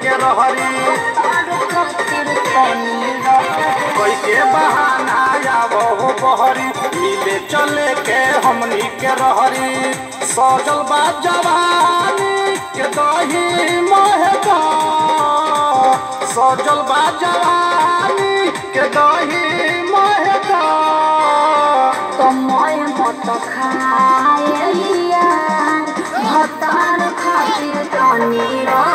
के रहरी खातिर तनी रहरी कोई के बहाना आवो हो बहरी मिले चले के हमनी के रहरी सजल बा जवानी के दही महका सजल बा जवानी के दही महका समय मत खाए भतार खातिर तनी रहरी